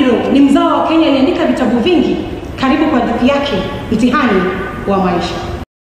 Ndiro ni mzao wa Kenya aliandika vitabu vingi. Karibu kwa hadithi yake Mtihani wa Maisha.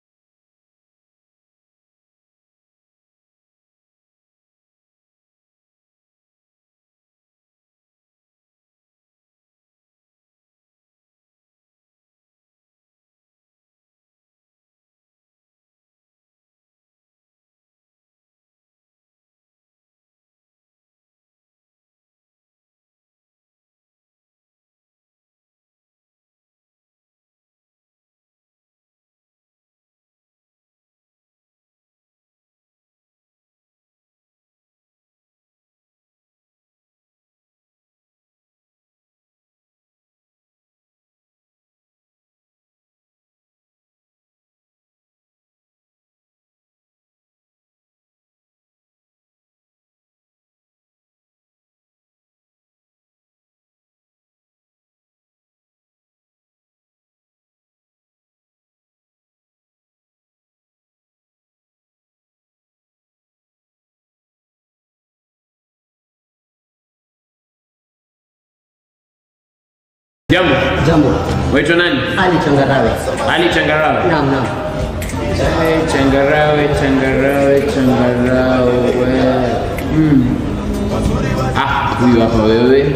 Jambo, Jambo. waitwa nani? Ali Changarawe. Ali Changarawe. Naam, naam. Eh, Changarawe, Changarawe, Changarawe. Mm. Ah, huyu hapa wewe.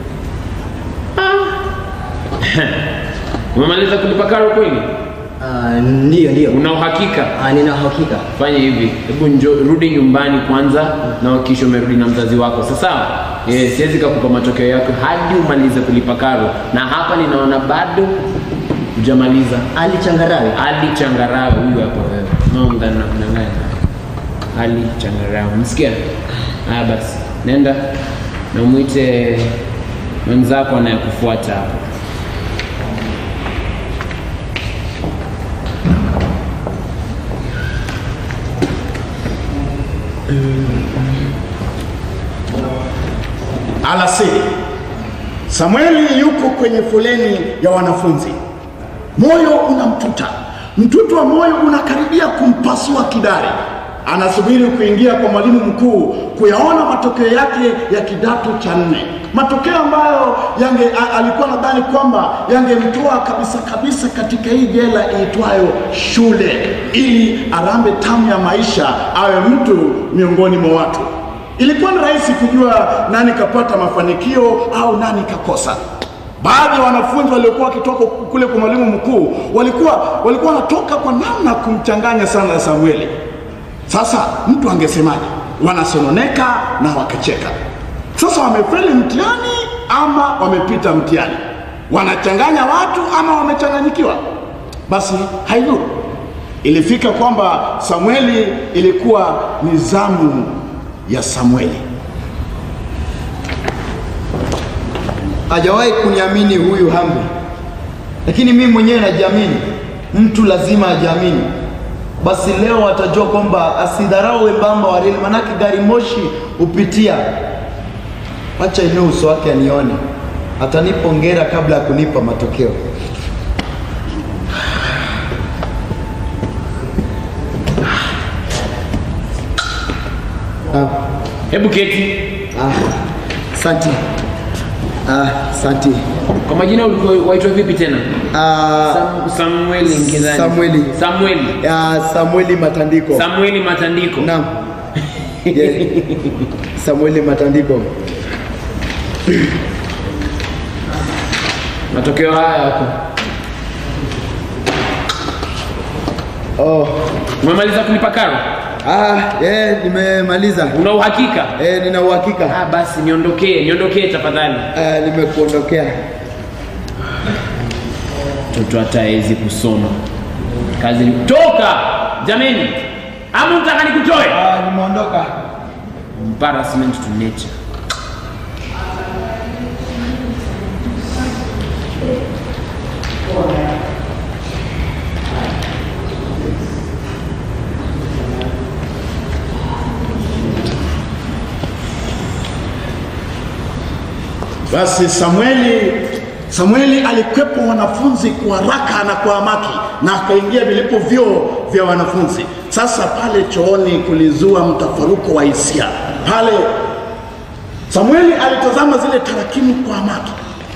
Ah. Umemaliza kulipa karo kweli? Ah, ndiyo ndiyo. Una uhakika? Ah, nina hakika. Fanya hivi, hebu njo rudi nyumbani kwanza na hakikisha umerudi na mzazi wako. Sasa eh, siwezi kukupa matokeo yako hadi umalize kulipa karo, na hapa ninaona bado hujamaliza. Ali Changarawe. Ali Changarawe huyu hapa wewe. Naomba na mnang'anya. Ali Changarawe. Msikia? Haya basi. Nenda na mwite mwenzako anayekufuata hapa. Alasiri, Samueli yuko kwenye foleni ya wanafunzi. Moyo unamtuta, mtuto wa moyo unakaribia kumpasua kidari. Anasubiri kuingia kwa mwalimu mkuu kuyaona matokeo yake ya kidato cha nne, matokeo ambayo yange a, alikuwa nadhani kwamba yangemtoa kabisa kabisa katika hii jela iitwayo shule, ili arambe tamu ya maisha, awe mtu miongoni mwa watu. Ilikuwa ni rahisi kujua nani kapata mafanikio au nani kakosa. Baadhi ya wanafunzi waliokuwa wakitoka kule kwa mwalimu mkuu walikuwa walikuwa wanatoka kwa namna kumchanganya sana na Samueli. Sasa mtu angesemaje? Wanasononeka na wakacheka. Sasa wamefeli mtihani ama wamepita mtihani? Wanachanganya watu ama wamechanganyikiwa? Basi haidhuru. Ilifika kwamba Samueli ilikuwa ni zamu ya Samueli. hajawahi kuniamini huyu Hamdi, lakini mimi mwenyewe najiamini. Mtu lazima ajiamini. Basi leo atajua kwamba asidharau wembamba wa reli, manake gari moshi hupitia. Acha inue uso wake anione, atanipa hongera kabla ya kunipa matokeo. Ah, Hebu keti. ah, Asante. Ah, asante. Kwa majina ulikuwa waitwa vipi tena? Ah, Sam, Samueli Nkizani. Samueli. Samueli. ya Samueli Matandiko. Samueli Matandiko. Naam. Yeah. Samueli Matandiko. Matokeo haya yako. Oh. Umemaliza kulipa karo? Ah, eh, nimemaliza. Una uhakika? Eh, nina uhakika. Ah, basi niondokee, niondokee tafadhali. Ah, nimekuondokea. Mtoto hata hawezi kusoma. Kazi ni toka. Jameni. Ama mtaka nikutoe? Ah, nimeondoka. Embarrassment to nature. Basi Samueli Samueli alikwepa wanafunzi kwa haraka na kwa hamaki na akaingia vilipo vyoo vya wanafunzi. Sasa pale chooni kulizua mtafaruko wa hisia. Pale Samueli alitazama zile tarakimu kwa hamaki,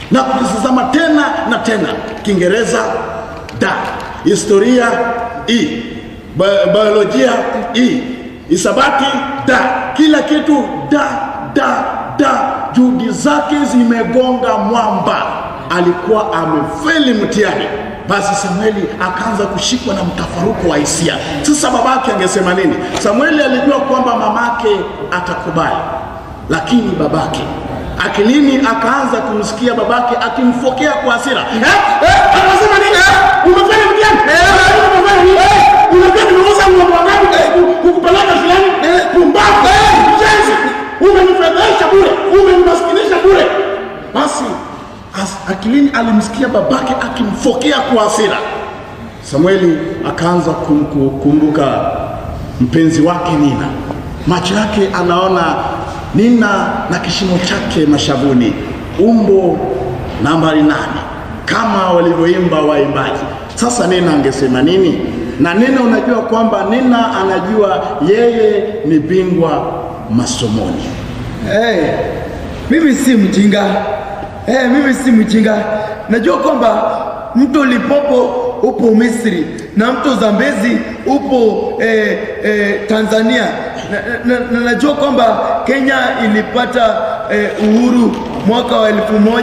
na kukitazama tena na tena. Kiingereza da, historia i, Bi- biolojia i, hisabati da, kila kitu da da da. Juhudi zake zimegonga mwamba, alikuwa amefeli mtihani. Basi Samueli akaanza kushikwa na mtafaruku wa hisia. Sasa babake angesema nini? Samueli alijua kwamba mamake atakubali, lakini babake akilini akaanza kumsikia babake akimfokea kwa hasira. Eh, eh, anasema nini? Eh, umefanya mtihani? Eh, umefanya nini? Eh, unajua nimeuza ng'ombe wangapi ku- kukupeleka shuleni? Eh, pumbavu, eh, mjenzi. Umenifedhesha bure, umenimaskinisha bure. Basi as- akilini alimsikia babake akimfokea kwa hasira. Samueli akaanza kum- kukumbuka mpenzi wake Nina. Macho yake anaona Nina na kishimo chake mashavuni, umbo nambari nane, kama walivyoimba waimbaji. Sasa Nina angesema nini? Na Nina, unajua kwamba Nina anajua yeye ni bingwa masomoni. Hey, mimi si mjinga. Hey, mimi si mjinga. Najua kwamba mto Lipopo upo Misri na mto Zambezi upo eh, eh, Tanzania na, na, na najua kwamba Kenya ilipata eh, uhuru mwaka wa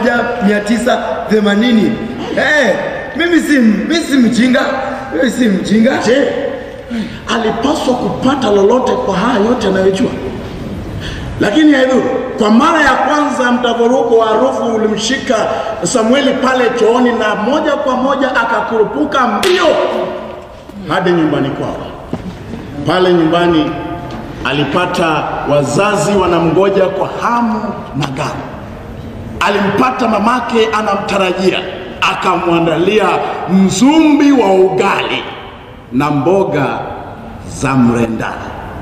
1980. Hey, mimi si mimi si mjinga. Mimi si mjinga. Je, alipaswa kupata lolote kwa haya yote anayojua? Lakini haidhuru. Kwa mara ya kwanza mtafaruku wa harufu ulimshika Samueli pale chooni, na moja kwa moja akakurupuka mbio hadi nyumbani kwao. Pale nyumbani alipata wazazi wanamgoja kwa hamu na gamu. Alimpata mamake anamtarajia, akamwandalia mzumbi wa ugali na mboga za mrenda.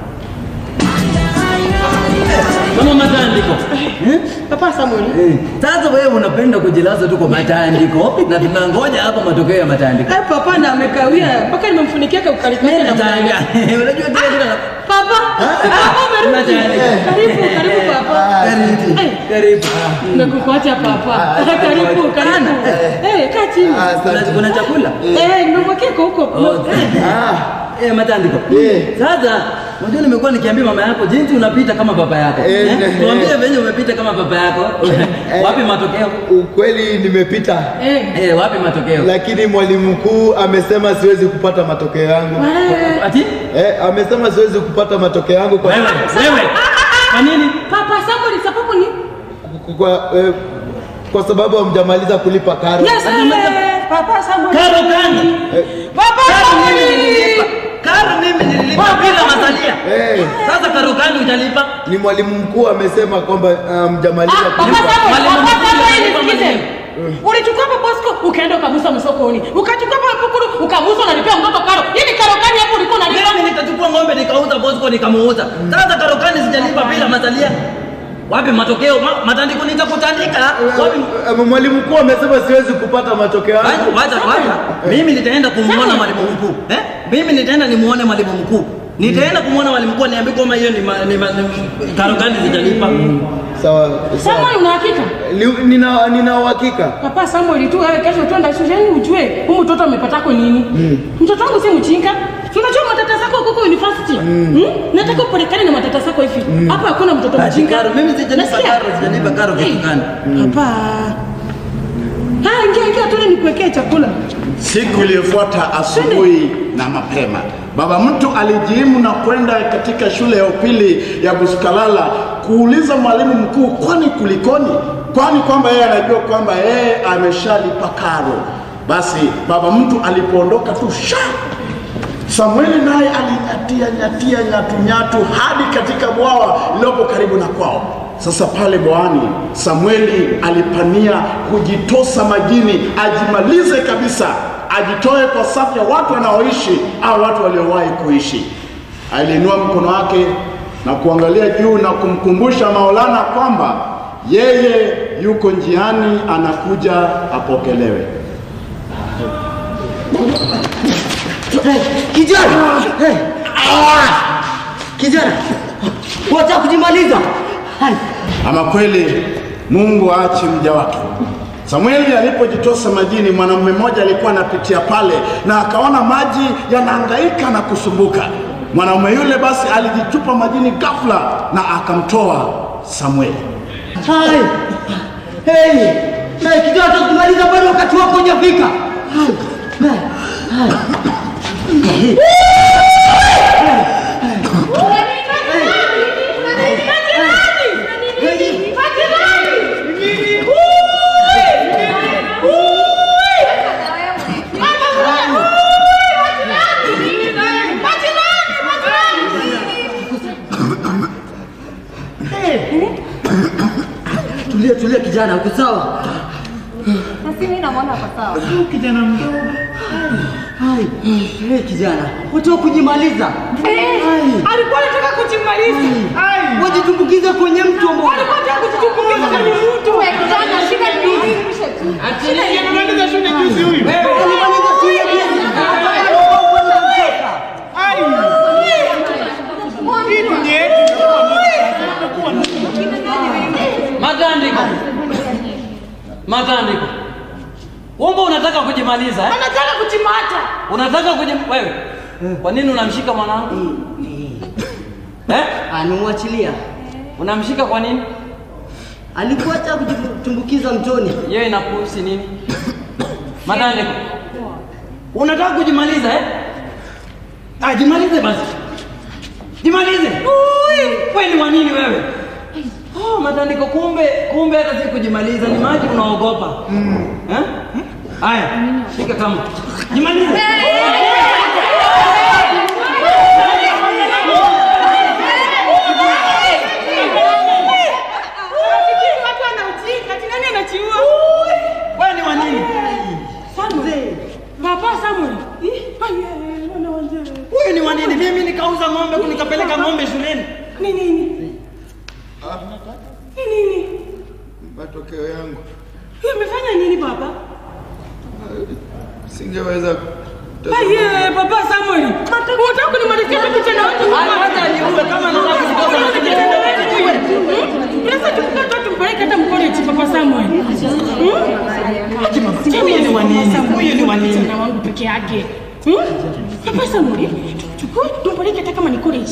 Kama matandiko. Papa Samuel. Eh, Sasa wewe unapenda kujilaza tu kwa matandiko na tunangoja hapa matokeo ya matandiko. Eh, papa na amekawia mpaka nimemfunikia kwa ukali Mimi kake na natanga. mwangalia. Unajua kile kile. Papa. Papa umerudi. Matandiko. Karibu, karibu papa. Karibu. Eh, Karibu. Nimekukuacha papa. Karibu, karibu. Eh, kaa chini. Kuna kuna chakula? Eh, nimemwekea kwa huko. Okay. Eh, matandiko. Eh. Sasa unajua nimekuwa nikiambia mama yako jinsi unapita kama baba yako. Eh, Eh, eh. Tuambie venye umepita kama baba yako. Wapi matokeo? Ukweli nimepita, Eh. Eh, wapi matokeo? lakini mwalimu mkuu amesema siwezi kupata matokeo yangu. Eh, Ati? Eh, amesema siwezi kupata matokeo yangu kwa Wewe, wewe. Kwa nini? Papa Samuel sababu ni kwa, eh, kwa sababu hamjamaliza kulipa karo. Yes, eh, Papa Samuel. Karo gani? Papa Karo mimi Samuel. nililipa. Karo mimi nililipa bila masalia. Eh, Sasa karo gani utalipa? ni mwalimu mkuu amesema kwamba hamjamaliza Ah, Papa kulipa. Samuel, Mwalimu Papa mkuu Samuel, alikuwa nisikize. mwalimu. Ulichukua hapa Bosco ukaenda ukamusa msokoni. Ukachukua hapa Pukuru ukamusa unalipia mtoto karo. Hii ni karo gani hapo ulikuwa unalipa? Mimi nikachukua ng'ombe nikauza Bosco nikamuuza. Sasa karo gani sijalipa bila masalia? Wapi matokeo? Ma, matandiko nitakutandika. Wapi? Eh, Mwalimu mkuu amesema siwezi kupata matokeo Wacha, yangu. wacha, wacha. Mimi nitaenda kumuona mwalimu mkuu. Eh? Mimi nitaenda nimuone mwalimu mkuu. Nitaenda kumuona mwalimu mkuu niambie kwamba hiyo ni, ma, ni, ma, ni karo gani sijalipa. Sawa, sawa. Samuel una hakika? Ni- Nina nina uhakika. Papa Samuel tu wewe kesho twenda shuleni ujue huyu mtoto amepatako nini. Mtoto wangu si mchinga. Si Unajua matata zako huko university. Mm. Nataka upelekane na matata zako hivi. Hapa hakuna mtoto Ati mchinga. karo, mimi sijalipa Nasikia? karo, sijalipa karo kitu gani? Hapa. Ah, ingia ingia tu nikuwekee chakula. Siku iliyofuata asubuhi na mapema, baba mtu alijiimu na kwenda katika shule ya upili ya Busukalala kuuliza mwalimu mkuu, kwani kulikoni? Kwani kwamba yeye anajua kwamba yeye ameshalipa karo. Basi baba mtu alipoondoka tu sha Samueli naye alinyatia nyatia nyatu nyatu hadi katika bwawa lililopo karibu na kwao. Sasa pale bwawani, Samueli alipania kujitosa majini, ajimalize kabisa, ajitoe kwa safu ya watu wanaoishi au watu waliowahi kuishi. Aliinua mkono wake na kuangalia juu na kumkumbusha Maulana kwamba yeye yuko njiani, anakuja apokelewe. Hey, kijana! Hey. Ah! Kijana! Wacha kujimaliza. Hai. Ama kweli Mungu aache mja wake. Samueli alipojitosa majini, mwanamume mmoja alikuwa anapitia pale na akaona maji yanahangaika na kusumbuka. Mwanamume yule basi alijitupa majini ghafla na akamtoa Samueli. Hai. Hey. Hey, kijana kumaliza bado wakati wako hujafika. Hai. Hai. Hai. Tulia tulia kijana, uko sawa? Na si mimi namwona kwa sawa. Kijana mdogo. Hai. Hey, kijana, wataka kujimaliza. Hai. alikuwa anataka kujimaliza Wajitumbukiza kwenye mtu ambao alikuwa anataka kujitumbukiza kwenye mtu Wewe kijana shida ni nini? Shida ni nini? alimaliza shule juzi. Matandiko. Matandiko. Womba unataka kujimaliza eh? anataka kujimata Unataka kujim... wewe. Kwa nini unamshika mwanangu? Eh? Anamwachilia. Unamshika kwa nini? Alikuwa hata kujitumbukiza mtoni. Yeye inakuhusu nini? Matandiko. Unataka kujimaliza eh? Ah, jimalize basi. Jimalize. Wewe ni wa nini wewe? Oh, matandiko kumbe kumbe hata si kujimaliza ni maji unaogopa. Eh? Haya, shika kama. Jimalize. watu anaujinga ati nani anachiua Wewe ni wa nini? Samuel Papa Samuel Ih, aye, wana wazee. Huyu ni wa nini? Mimi nikauza ng'ombe nikapeleka ng'ombe shuleni. ni nini ni nini Matokeo yangu Yeye amefanya nini baba singeweza aye papa Samuel unataka kunimalizia tu kijana wangu Hata niume kama nataka kutoka kijana wetu Sasa tukikata tumpeleke hata mkoleji papa Samuel Huyu ni wa nini? Huyu ni wa nini? kijana wangu peke yake Hmm? papa Samuel chukua tumpeleke hata kama ni college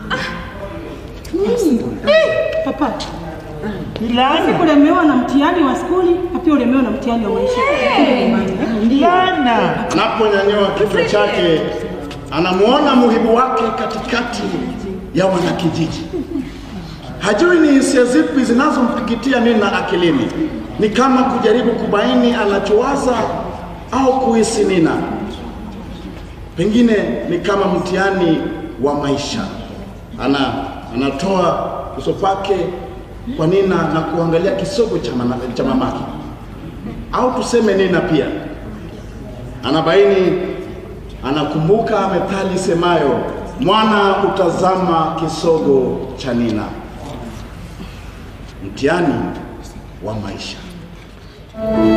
Eh, papa Basi kulemewa na mtihani wa skuli na pia ulemewa na mtihani wa maisha. Anaponyanyua kichwa chake, anamuona muhibu wake katikati ya wanakijiji. Hajui ni hisia zipi zinazompikitia Nina akilini, ni kama kujaribu kubaini anachowaza au kuhisi Nina. Pengine ni kama mtihani wa maisha. Ana, anatoa uso wake kwa Nina na kuangalia kisogo cha, mana, cha mamake, au tuseme Nina pia anabaini, anakumbuka methali semayo, mwana utazama kisogo cha Nina. Mtihani wa maisha.